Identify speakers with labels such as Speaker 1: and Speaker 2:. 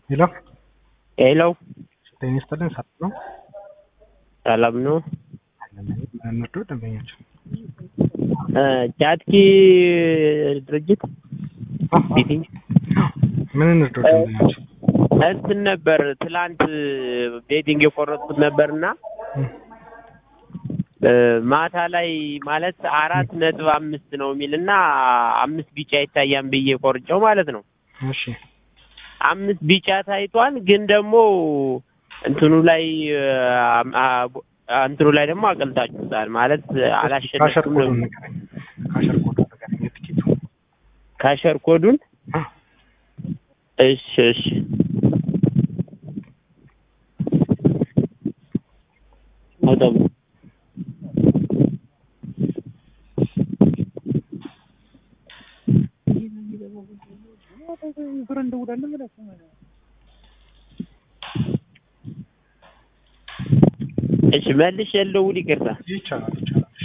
Speaker 1: ሄሎ
Speaker 2: ሄሎ
Speaker 1: ጤና ይስጥልን። ሰላም ነው?
Speaker 2: ሰላም ነው።
Speaker 1: ምንወደው ደንበኞች
Speaker 2: ቻትኪ ድርጅት ቢቲንግ
Speaker 1: ምን እንርዳው ደንበኞች?
Speaker 2: እንትን ነበር ትላንት ቤቲንግ የቆረጥኩት ነበርና ማታ ላይ ማለት አራት ነጥብ አምስት ነው የሚልና አምስት ቢጫ ይታያል ብዬ ቆርጨው ማለት ነው።
Speaker 1: እሺ
Speaker 2: አምስት ቢጫ ታይቷል፣ ግን ደግሞ እንትኑ ላይ እንትኑ ላይ ደግሞ አቀልጣችሁታል ማለት
Speaker 1: ካሸር
Speaker 2: አላሸነፍኩም
Speaker 1: ኮዱን
Speaker 2: ነው።
Speaker 1: ንገረኝ። ካሸር ኮዱን ንገረኝ። የትኬቱ
Speaker 2: ካሸር ኮዱን
Speaker 1: አ፣
Speaker 2: እሺ እሺ አውጣው። እሺ መልሽ የለው ይቅርታ
Speaker 1: ይቻላል ይቻላል።